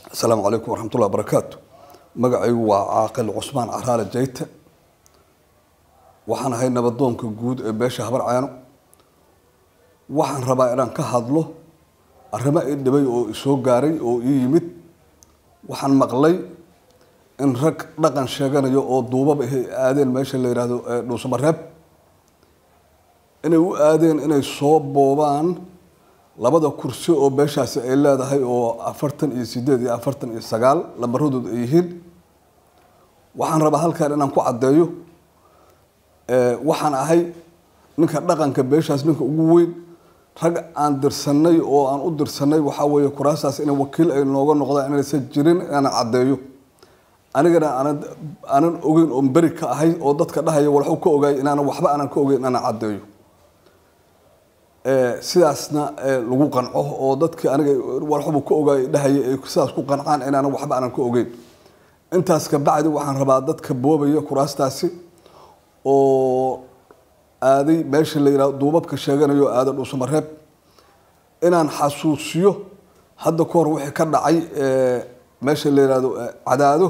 asalaamu calaykum waraxmatullahi barakaatu magacaygu waa caaqil cusmaan caraale jayte waxaan ahay nabadoonka guud ee beesha habar caano waxaan rabaa inaan ka hadlo arrimo ii dhibay oo isoo gaaray oo ii yimid waxaan maqlay in rag dhaqan sheeganayo oo duubab ahay aadeen meesha la yidhaahdo dhuusamareeb inay u aadeen inay soo boobaan labada kursi oo beeshaasi ay leedahay oo afartan iyo sideed iyo afartan iyo sagaal lambaradooda ay yihiin waxaan rabaa halkan inaan ku caddeeyo waxaan ahay ninka dhaqanka beeshaas ninka ugu weyn rag aan dirsanay oo aan u dirsanay waxaa weeye kuraastaas in wakiil ay nooga noqdaan inaysan jirin inaan caddeeyo anigana aanan aanan ogeyn oon beri ka ahay oo dadka dhahaya walxu ka ogaay inaanan waxba aanan ka ogeyn inaan caddeeyo sidaasna lagu qanco oo dadkii aniga walxubu ka ogaay dhahaya ay sidaas ku qancaan inaanan waxba aanan ka ogeyn intaas ka bacdi waxaan rabaa dadka boobaya kuraastaasi oo aaday meesha la yihahdo duubabka sheeganayo aada dhuusamareeb inaan xasuusiyo hadda ka hor wixii ka dhacay meesha la yihahdo cadaado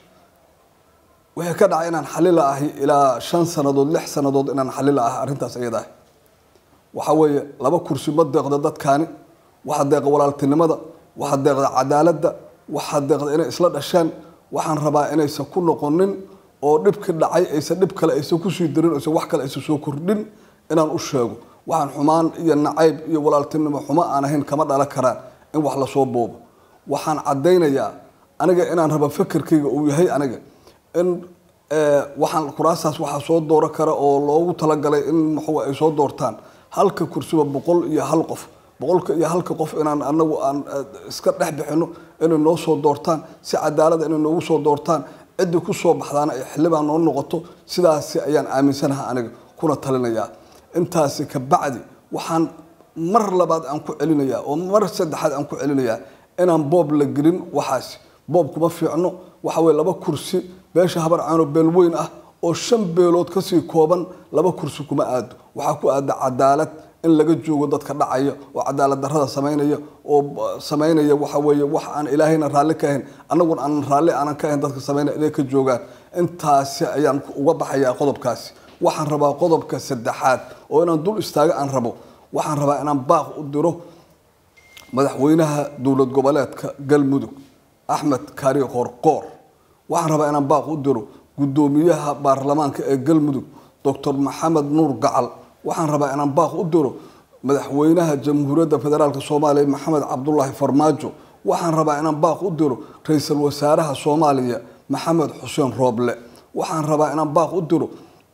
wixii ka dhacay inaan xalila ahay ilaa shan sanadood lix sanadood inaan xalila ahay arrintaas iyada ah waxaa weeye laba kursi ma deeqda dadkaani waxaa deeqa walaaltinimada waxaa deeqda cadaaladda waxaa deeqda inay isla dhasheen waxaan rabaa inaysan ku noqonin oo dhibki dhacay aysan dhib kale aysan kusii darin aysan wax kale aysan soo kordhin inaan u sheego waxaan xumaan iyo nacayb iyo walaaltinimo xumo aan ahayn kama dhalan karaan in wax lasoo boobo waxaan caddaynayaa aniga inaan raba fekerkayga uu yahay aniga in waxaan kuraastaas waxaa soo dooro kara oo loogu talagalay in maxuu ay soo doortaan halka kursiba boqol iyo hal qof boqolka iyo halka qof inaan anagu aan iska dhex bixino inay noo soo doortaan si cadaalada inay noogu soo doortaan ciddii kusoo baxdaana ay xildhibaan noo noqoto sidaasi ayaan aaminsanaha aniga kuna talinayaa intaasi ka bacdi waxaan mar labaad aan ku celinayaa oo mar saddexaad aan ku celinayaa inaan boob la gelin waxaasi boob kuma fiicno waxa weye laba kursi beesha habar caano beel weyn ah oo shan beelood kasii kooban laba kursi kuma aado waxaa ku aada cadaalad in laga joogo dadka dhacaya oo cadaalad darada samaynaya oo samaynaya waxa weeye wax aan ilaahayna raalli ka ahayn annaguna aanan raalli aanan ka ahayn dadka samaynaya inay ka joogaan intaasi ayaan uga baxayaa qodobkaasi waxaan rabaa qodobka saddexaad oo inaan dul istaago aan rabo waxaan rabaa inaan baaq u diro madaxweynaha dowlad goboleedka galmudug axmed kaari qoorqoor waxaan rabaa inaan baaq u diro guddoomiyaha baarlamaanka ee galmudug doctor maxamed nuur gacal waxaan rabaa inaan baaq u diro madaxweynaha jamhuuriyadda federaalk soomaaliya maxamed cabdulaahi farmaajo waxaan rabaa inaan baaq u diro ra-iisul wasaaraha soomaaliya maxamed xuseen rooble waxaan rabaa inaan baaq u diro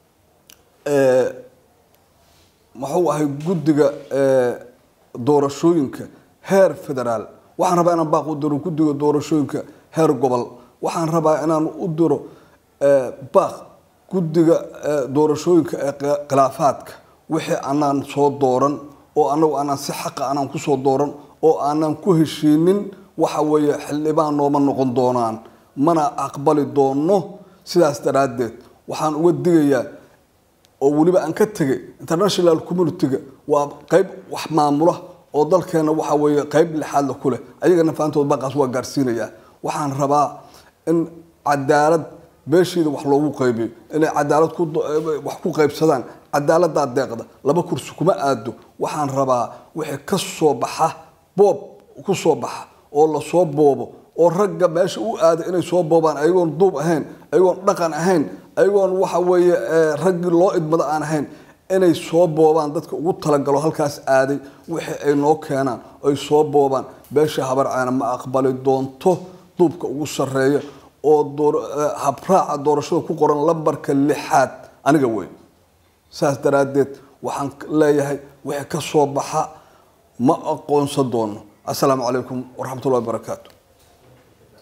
muxuu ahay guddiga doorashooyinka heer federaal waxaan rabaa inaan baaq u diro guddiga doorashooyinka heer gobol waxaan rabaa inaan u diro baaq guddiga doorashooyinka ee khilaafaadka wixii aanaan soo dooran oo anagu aanaan si xaqa aanaan kusoo dooran oo aanaan ku heshiinin waxa weeye xildhibaan nooma noqon doonaan mana aqbali doono sidaas daraaddeed waxaan uga digayaa oo weliba aan ka tegay international community-ga waa qeyb wax maamula oo dalkeena waxa weeye qeyb lixaadla ku leh ayagana faantood baaqaas waa gaarsiinayaa waxaan rabaa in cadaalad beeshiida wax loogu qaybiyo inay cadaalad wax ku qaybsadaan cadaaladaa deeqda laba kursi kuma aado waxaan rabaa wixii ka soo baxa boob ku soo baxa oo lasoo boobo oo ragga meesha u aada inay soo boobaan ayagoon duub ahayn ayagoon dhaqan ahayn ayagoon waxa weeye raggii loo idmado aan ahayn inay soo boobaan dadka ugu talagalo halkaas aaday wixii ay noo keenaan ay soo boobaan beesha habar caana ma aqbali doonto duubka ugu sarreeya oo habraaca doorashada ku qoran lambarka lixaad aniga wey saas daraaddeed waxaan leeyahay wixii ka soo baxa ma aqoonsan doono assalaamu calaykum waraxmatullahi wabarakaatu